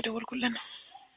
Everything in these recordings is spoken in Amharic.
እየደወልኩልን ነው።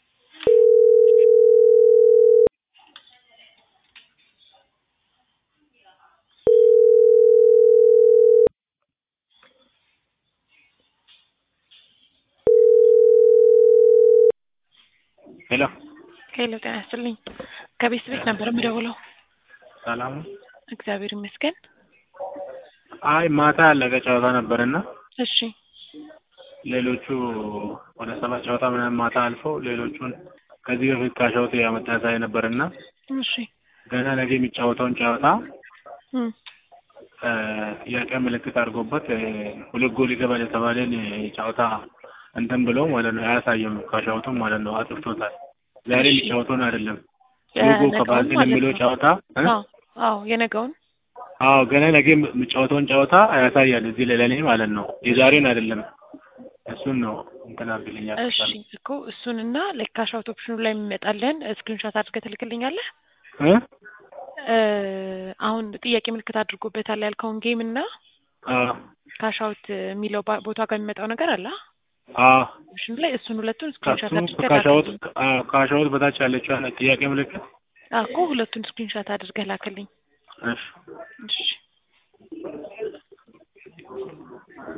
ሄሎ ሄሎ ጤና ይስጥልኝ። ከቤት ቤት ነበር የምደውለው። ሰላም ነው? እግዚአብሔር ይመስገን። አይ ማታ ያለቀ ጨዋታ ነበርና እሺ ሌሎቹ ወደ ሰባት ጨዋታ ምናምን ማታ አልፈው ሌሎቹን ከዚህ በፊት ካሻውት ያመጣ ያሳይ ነበርና እሺ ገና ነገ የሚጫወተውን ጨዋታ እም፣ እ፣ ጥያቄ ምልክት አድርጎበት እ፣ ሁለት ጎል ይገባል የተባለን ጨዋታ እንትን ብሎ ማለት ነው አያሳየም። ካሻውቱም ማለት ነው አጥፍቶታል። ዛሬ እሺ። የሚጫወተውን አይደለም ሉጎ የነገውን ከባዝል ማለት የሚለው ነው። ጨዋታ እ? አዎ አዎ የነገውን አዎ ገና ነገ የሚጫወተውን ጨዋታ ያሳያል እዚህ ላይ ለእኔ ማለት ነው። የዛሬን አይደለም። እሱን ነው እንትን አድርግልኛል። እሺ እኮ እሱንና ለካሽ አውት ኦፕሽኑ ላይ የሚመጣልን ስክሪንሾት አድርገህ ትልክልኛለህ። እ? እ፣ አሁን ጥያቄ ምልክት አድርጎበታል ያልከውን ጌም እና አዎ ካሽ አውት የሚለው ባ- ቦታ ጋር የሚመጣው ነገር አለ አዎ ኦፕሽኑ ላይ እሱን ሁለቱን ስክሪንሾት ከሱ አድርገህ ካሻውት ላክልኝ። አዎ ካሻውት በታች ያለችው ጥያቄ ምልክት አዎ እኮ ሁለቱን ስክሪንሾት አድርገህ ላክልኝ። እሺ እሺ